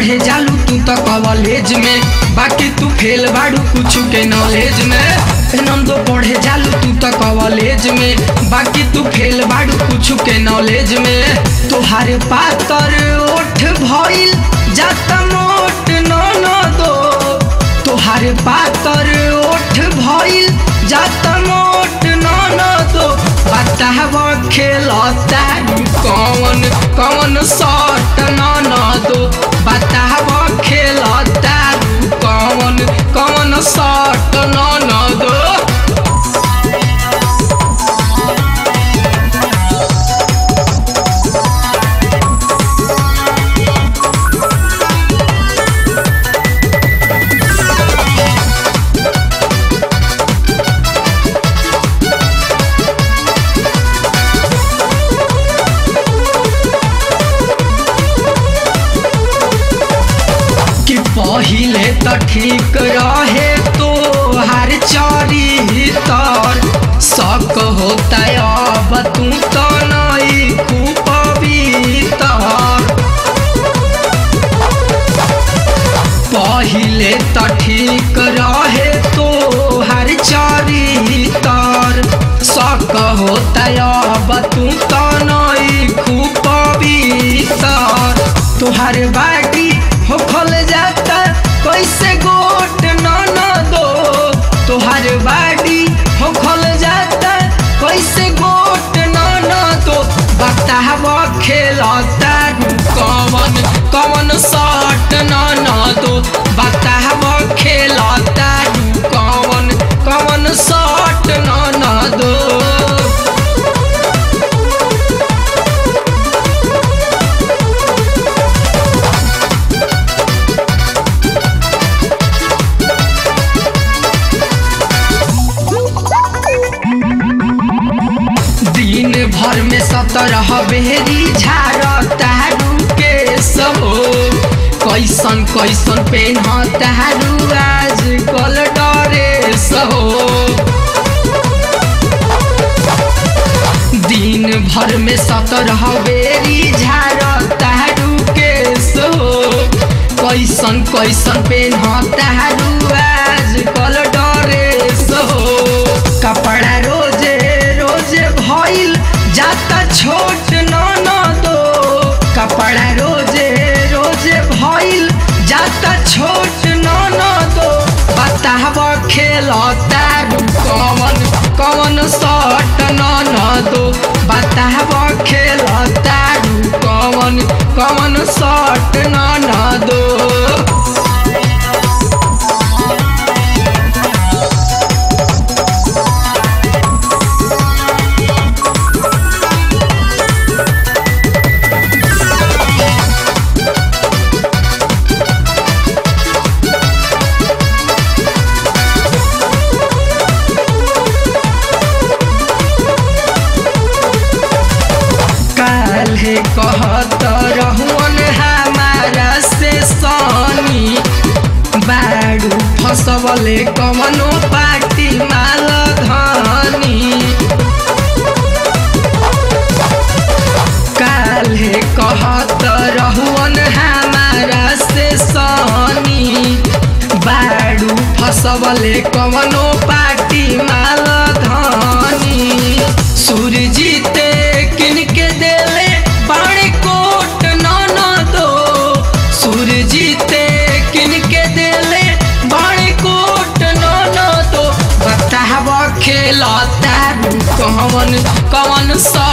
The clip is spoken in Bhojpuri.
पढ़े जालू तू तो कॉलेज में बाकी तू फेल बाड़ू कुछ के नॉलेज में नंदो पढ़े जालू तू तो कॉलेज में बाकी तू फेल बाड़ू कुछ के नॉलेज में तुहारे पातर ओठ भइल जाता मोट न दो तुहारे पातर ओठ भइल जाता मोट न दो बताव खेलता कौन कौन शॉट न दो बताव खेलता कौन कौन शॉट न दो कि पहिले त ठीक रहे तो हर चरितर शक होता अब तू तो नहीं कुपवितर पहिले त ठीक रहे तो हर चरितर शक होता अब तू तो नहीं कुपवितर तुहार बाटी हो खोल जाता कैसे गोट न न दो तुहार बाटी हो खोल जाता कैसे गोट न न दो बताव खेलता कौन कौन शॉट न न दो बताव खेलता कौन कौन शॉट न न दो दिन भर में सत्रह बेरी झारता के सबो कैसन कैसन पेन्हता आज कल डरे सहो दिन भर में सत्रह बेरी झारता के सहो कैसन कैसन पेन्हता आज कल डरे सहो कपड़ा रोजे रोजे भइल जाता छोट न न दो कपड़ा रोजे रोजे भइल जाता छोट न न दो बताव खेलता कौन कौन शॉट न न दो बताव खेलता कौन कौन शॉट न न दो काल्हे कहत रहुअन हमारा से सनी बाड़ू फसवले कवनो पार्टी माल धनी काल्हे कहत रहुअन हमारा से सनी बाड़ू फसवले कवनो पार्टी माल धनी सूरजीते किनके देले बाणे कोट न न दो सूरजीते किनके देले बाणे कोट न न दो बताव खेलता कौन कौन सा